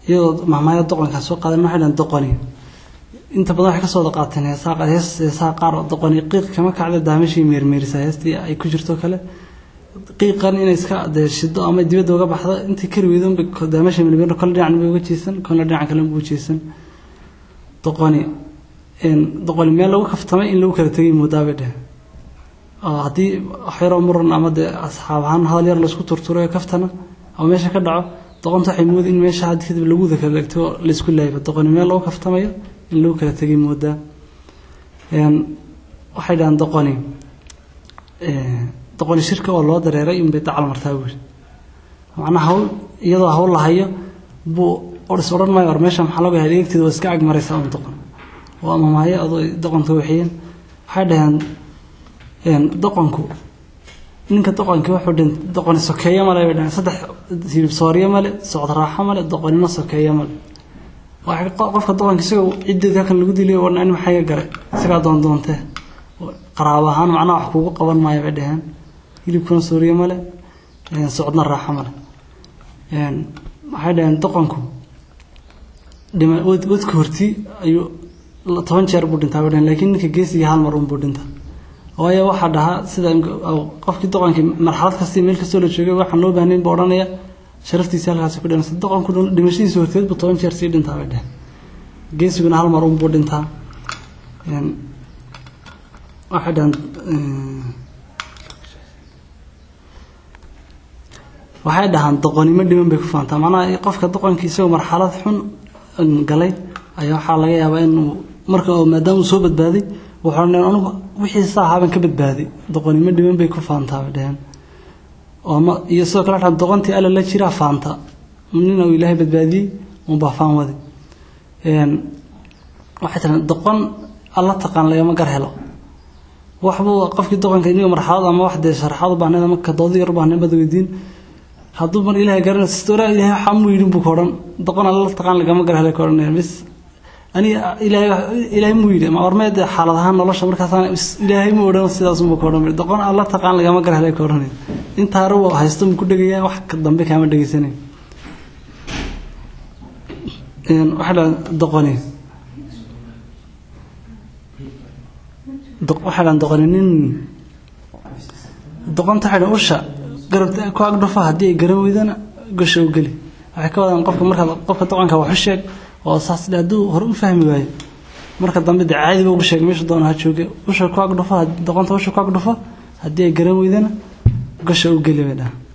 iyadoo mahmaaya doqonkaa soo qaadan waxay dhahan doqoni inta badan waxay kasoo wada qaateen heesaa hees heesaha qaar oo doqoni qiiq kama kacda daamashii meermeerisaa heestii ay ku jirto kale qiiqan inay iska dee shido ama dibadda uga baxdo intii kari weydo unbay daamashii meermeer kole dhinacan bay uga jeesan kole dhinacan kale ugu jeesan doqoni doqoni meel lagu kaftamay in lagu kala tegay moodaabay dheh oo haddii waxyaroo muran ama dee asxaab ahaan hadal yar laysku turturayo kaftana oo meesha ka dhaco doqonta waxay moodi in meesha had kadib lagu wada kala dhegto oo laysku laayba doqoni meel lagu kaftamayo in lagu kala tegay moodaa waxay dhahaan doqoni doqoni shirka oo loo dareeray inbay dacal martaa buuri macnaha hawl iyadoo hawl lahayo buu is odhan maayo war meesha maxaa looga helay eegteeda waa iska ag maraysaa un doqon oo ama maayo adoo doqonka waxiyeen waxay dhaheen doqonku ninka doqonkii wuxuu dhintay doqoni sokeeyo male bay dhaheen saddex hilib sooryo male socod raaxo male doqonino sokeeyo male waxay qofka doqonka isagoo ciddeed halkan lagu diliyo warna in maxay galay isagaa doondoontee qaraabo ahaan macnaha wax kuugu qaban maayo bay dhaheen hilibkuna sooryo male socodna raaxo male waxay dhaheen doqonku dhima wadka hortii ayuu toban jeer buu dhintaa bay dhaheen laakiin ninka geesiga hal mar unbuu dhintaa waayo waxaa dhahaa sida qofkii doqonkii marxalad kastii meel kastoo la joogay waxaan loo baahnayn buu odhanaya sharaftiisa halkaasi ku dhimanaysa doqonku dhimashadiisa horteed buu toban jeer sii dhintaa bay dhaheen geesiguna hal mar unbuu dhintaa waxay dhahan waxay dhahaan doqonimo dhiman bay ku faantaa macnaha qofka doqonkii isagoo marxalad xun galay ayaa waxaa laga yaabaa inuu marka maadaama uu soo badbaaday wuxuu odhan anigu wixii saa ahaabaan ka badbaaday doqonimo dhiman bay ku faantaa bay dhaheen oo ma iyo sidoo kale waxaa doqontii alla la jiraa faanta nina uu ilaahay badbaadiyey unbaa faan waday waxay tiran doqon alla taqaan lagama gar helo waxbuu qofkii doqonka iniga marxalad ama wax dee sharaxaad u baahnayd ama kadoodi yar u baahnayd bad weydiin hadduu mar ilaahay garanay sistoora ilaahay waxaa mu yidhin buu ka odhan doqon alla taqaan lagama gar helay ka odhanaya bis aniga ilaahay ilaahay mu yidhi ma warmeed xaalad ahaan nolosha markaasaan ilaahay mu odhan sidaas unbuu ka odhan doqon alla taqaan lagama gar helay ka odhanaya intaa hore uu haysto mu ku dhegayaa wax ka dambe kaama dhegaysanayo waxaa dhaha doqoni waxaa dhahan doqoni nin doqonta waxay dhahan usha garabta ku agdhufo haddii ay garan weydana gasha u geli waxay ka wadaan qofka markaad qofka doqonka wax u sheeg oo saas dhe hadduu hore u fahmi waayo marka dambe dee caadiba ugu sheeg meesha doona ha jooge usha ku agdhufo doqonta usha ku agdhufo haddii ay garan weydana gasha u geli bay dhahan